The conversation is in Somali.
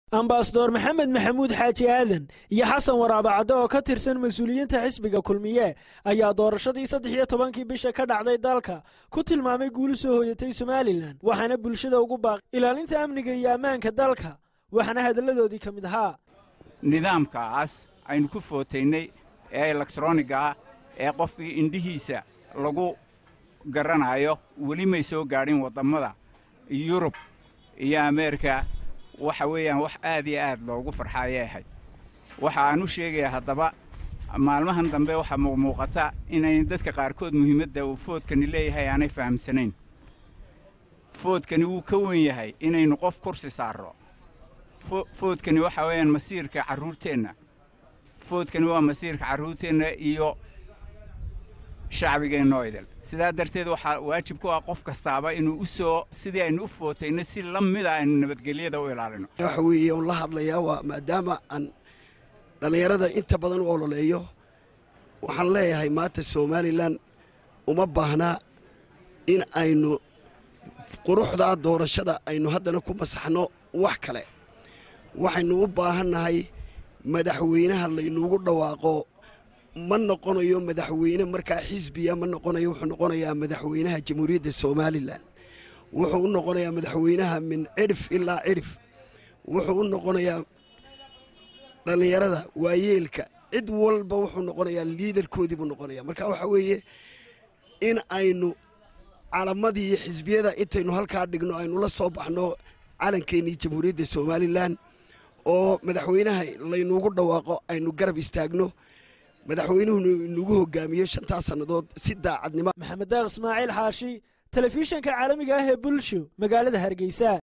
ambasador maxamed maxamuud xaaji aadan iyo xasan waraabacadde oo ka tirsan mas-uuliyiinta xisbiga kulmiye ayaa doorashadii saddex iyo tobankii bisha ka dhacday dalka ku tilmaamay guuli soo hooyatay somalilan waxaana bulshada ugu baaqi ilaalinta amniga iyo ammaanka dalka waxaana hadalladoodii ka mid ahaa nidaamkaas aynu ku footaynay ee elektroniga ah ee qofkii indhihiisa lagu garanayo weli may soo gaadhin waddammada yurub iyo ameerika waxa weeyaan wax aad iyo aad loogu farxaayay ahayd waxa aan u sheegayaa haddaba maalmahan dambe waxaa muuqmuuqata inay dadka qaarkood muhiimadda uu foodkani leeyahay aanay fahamsanayn foodkani wuu ka wen yahay inaynu qof kursi saarro foodkani waxa weeyaan masiirka carruurteenna foodkani waa masiirka carruurteenna iyo shacbigeenno idil sidaa darteed waxaa waajib ku ah qof kastaaba inuu u soo sidii aynu u footayno si la mida aynu nabadgelyada u ilaalino waxa weeye un la hadlayaa waa maadaama aan dhallinyarada inta badan u ololeeyo waxaan leeyahay maanta somalilan uma baahnaa in aynu quruxdaa doorashada aynu haddana ku masaxno wax kale waxaynu u baahannahay madaxweynaha laynuugu dhawaaqo ma noqonayo madaxweyne markaa xisbiya ma noqonayo wuxuu noqonayaa madaxweynaha jamhuuriyadda somalilan wuxuu u noqonayaa madaxweynaha min cidhif ilaa cidhif wuxuu u noqonayaa dhallinyarada waayeelka cid walba wuxuu noqonayaa liidarkoodii buu noqonaya marka waxa weeye in aynu calamadii iyo xisbiyada intaynu halkaa dhigno aynu la soo baxno calankeenii jamhuuriyadda somalilan oo madaxweynaha laynuugu dhawaaqo aynu garab istaagno madaxweynuhu inugu hogaamiyo shantaa sannadood si daacadnimo maxamed daaq ismaaciil xaashi telefishanka caalamiga ah ee bulsho magaalada hargeysa